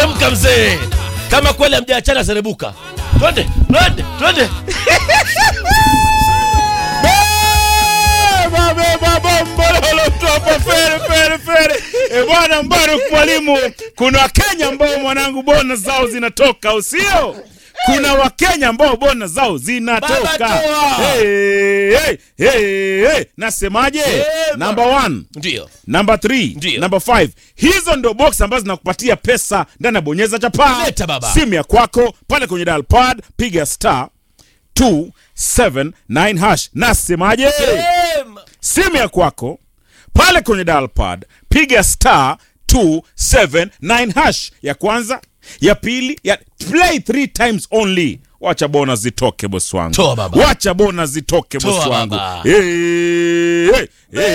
teremka mzee kama kweli amjaachana serebuka twende twende twende Beba, beba, bombololo, topa, fere, fere, fere. E bwana Mbaruk mwalimu, kuna Wakenya ambao mwanangu bona zao zinatoka, usio kuna Wakenya ambao bona zao zinatoka. Baba toa. Hey, hey, hey, hey. Nasemaje? Sema. Number one ndio namba 3 Ndio. namba 5 hizo ndo box ambazo zinakupatia pesa ndani ya bonyeza chapa Leta baba. simu ya kwako pale kwenye dial pad piga star 279 hash nasemaje Sema. simu ya kwako pale kwenye dial pad piga star 279 hash ya kwanza ya pili ya play three times only wacha bona zitoke bosi wangu Toa baba. wacha bona zitoke Toa bosi wangu baba. hey, hey,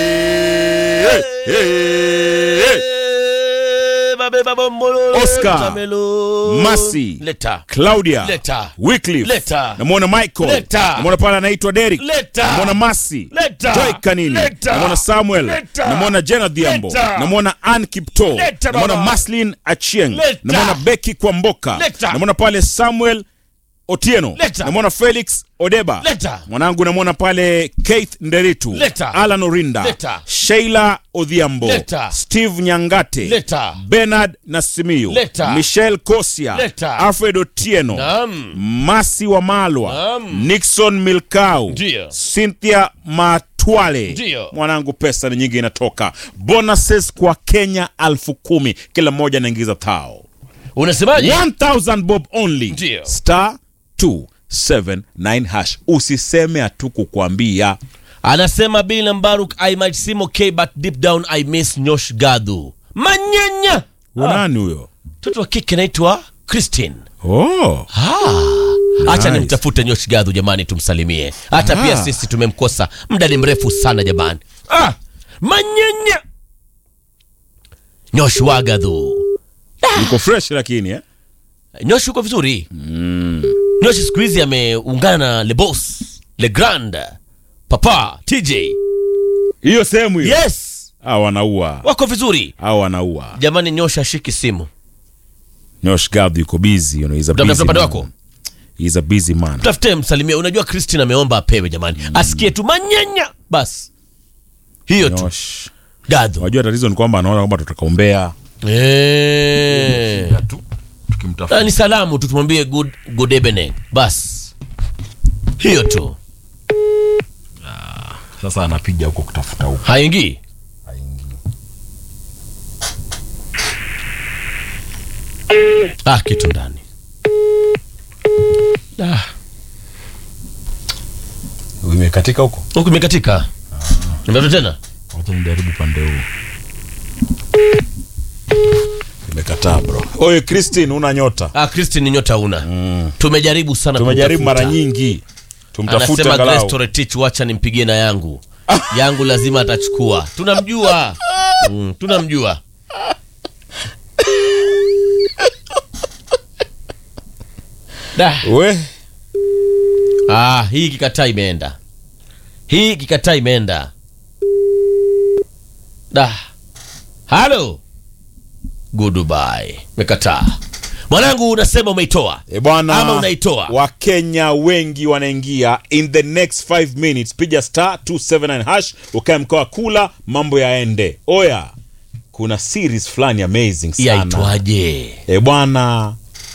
hey, hey, hey. Babeba bombololo, Oscar. Tamelo. Masi. leta Claudia Leta. Wycliffe Leta. namwona Michael Leta. namwona pale anaitwa Derek Leta. namwona Masi Leta. Joy Kanini Leta. namwona Samuel Leta. namwona Jenna Dhiambo Leta. namwona Ann Kipto Leta, namwona baba. Maslin Achieng Leta. namwona Becky Kwamboka Leta. namwona pale Samuel Otieno Leta. namwona Felix Odeba Leta. mwanangu namwona pale Keith Nderitu Leta. Alan Orinda Leta. Sheila Odhiambo Leta. Steve Nyangate Leta. Bernard Nasimiyu Leta. Michelle Kosia Leta. Alfred Otieno Naam. Masi wa Malwa Naam. Nixon Milkau Ndio. Cynthia Matwale Ndio. mwanangu pesa ni nyingi inatoka bonuses kwa Kenya alfu kumi kila mmoja anaingiza thao unasemaje 1000 bob only Ndio. star 279 hash usiseme hatu kukwambia anasema Bill Mbaruk I might seem okay but deep down I miss Nyosh Gadhu manyanya unani huyo mtoto wa kike naitwa Christine oh. acha Nice. nimtafute Nyosh Gadhu jamani tumsalimie hata Ah. pia sisi tumemkosa muda ni mrefu sana jamani ah, manyanya Nyosh Wagadhu yuko fresh lakini eh? Nyosh uko vizuri mm. Nyosh siku hizi ameungana na Le Boss Le Grand Papa TJ hiyo sehemu hiyo yes au wanaua wako vizuri au wanaua jamani Nyosh ashiki simu Nyosh Gab yuko busy you know, he's a Mtafuta busy upande man. wako? He's a busy man. tafute msalimie unajua Christine ameomba apewe jamani asikie tu manyanya basi hiyo tu Nyosh. Gadhu Wajua tatizo ni kwamba anaona kwamba tutakaombea Eh. tu Ah, tukimtafuta. ni salamu tu tumwambie good, good evening bas hiyo tu Sasa anapiga huko kutafuta huko. haingii ah kitu ndani ah, Imekatika huko. huku imekatika nimeta tena Wacha nijaribu pande huu. Imekataa bro. Oye Christine una nyota. ah, Christine ni nyota una tumejaribu sana Tumejaribu mara kumtafuta. nyingi. Tumtafute anasema Grace angalau. Toretich wacha nimpigie na yangu yangu lazima atachukua tunamjua mm, tunamjua da We, ah, hii kikataa imeenda hii kikataa imeenda da halo goodbye mekataa mwanangu unasema umeitoa e bwana. Ama unaitoa. Wakenya wengi wanaingia in the next 5 minutes. Piga star 279 hash ukae mkoa kula mambo yaende. Oya. Kuna series fulani amazing sana. yaitwaje e bwana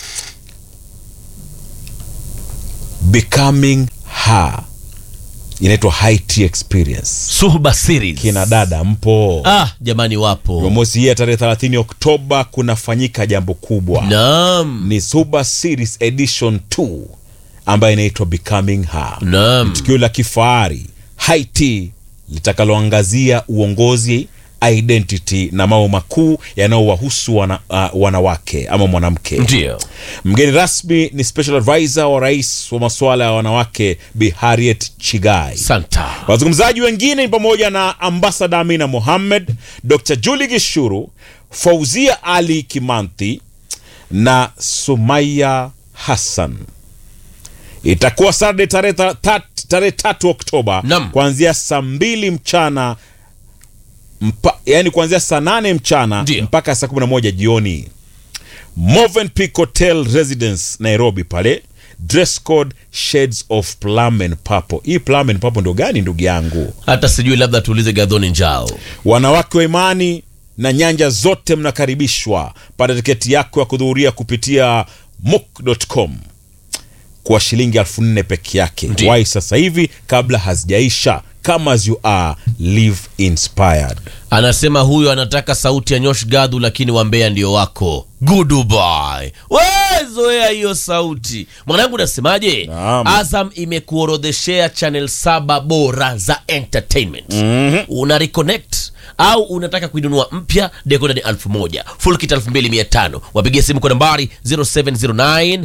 becoming her inaitwa high tea experience suhba series kina dada mpo ah jamani wapo jumamosi hii ya tarehe 30 oktoba kunafanyika jambo kubwa naam ni suba series edition 2 ambayo inaitwa becoming her naam tukio la kifahari high tea litakaloangazia uongozi identity na mambo makuu yanayowahusu wana, uh, wanawake ama mwanamke ndio mgeni rasmi ni special advisor wa rais wa masuala ya wanawake bi harriet chigai santa wazungumzaji wengine ni pamoja na ambasada amina mohammed dr juli gishuru fauzia ali kimanthi na sumaya hassan itakuwa Saturday tarehe ta- tat- tarehe tatu Oktoba Naam. kuanzia saa mbili mchana mpa, yani kuanzia saa nane mchana Ndio. mpaka saa kumi na moja jioni. Movenpick Hotel Residence Nairobi pale dress code shades of plum and purple. Hii plum and purple ndo gani ndugu yangu? hata sijui labda tuulize gadhoni njao Wanawake wa imani na nyanja zote mnakaribishwa. Pata tiketi yako ya kuhudhuria kupitia mook.com kwa shilingi elfu nne peke yake. Ndiyo. Wai sasa hivi kabla hazijaisha. Come as you are, live inspired. anasema huyo anataka sauti ya nyosh gadhu lakini wambea ndio wako goodbye wezoea hiyo sauti mwanangu nasemaje Naam. azam imekuorodheshea channel saba bora za entertainment una reconnect au unataka kuinunua mpya dekoda ni elfu moja full kit elfu mbili mia tano wapigie simu kwa nambari 0709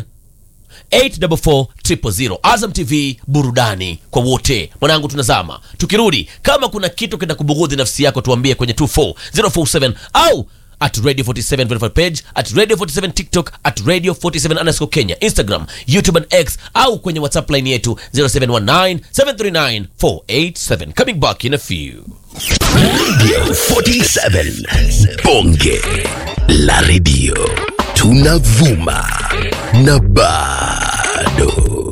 844 Azam TV burudani kwa wote. Mwanangu, tunazama. Tukirudi, kama kuna kitu kina kubughudhi nafsi yako, tuambie kwenye 24047 au at radio 47 verified page at radio 47 tiktok at radio 47 underscore kenya instagram youtube and x au kwenye whatsapp line yetu 0719 739 487 coming back in a few Radio 47 Bonge la Radio tunavuma na bado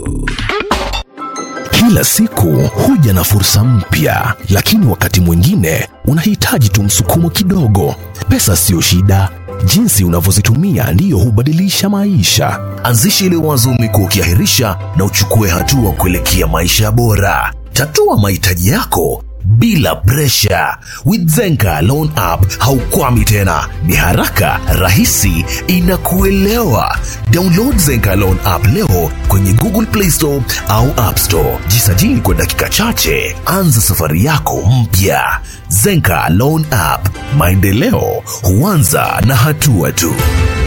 kila siku huja na fursa mpya, lakini wakati mwingine unahitaji tu msukumo kidogo. Pesa siyo shida, jinsi unavyozitumia ndiyo hubadilisha maisha. Anzisha ile wazo umekuwa ukiahirisha na uchukue hatua kuelekea maisha bora. Tatua mahitaji yako bila presha. With Zenka Loan App haukwami tena, ni haraka, rahisi, inakuelewa. Download Zenka Loan App leo kwenye Google Play Store au App Store. Jisajili kwa dakika chache, anza safari yako mpya. Zenka Loan App, maendeleo huanza na hatua tu.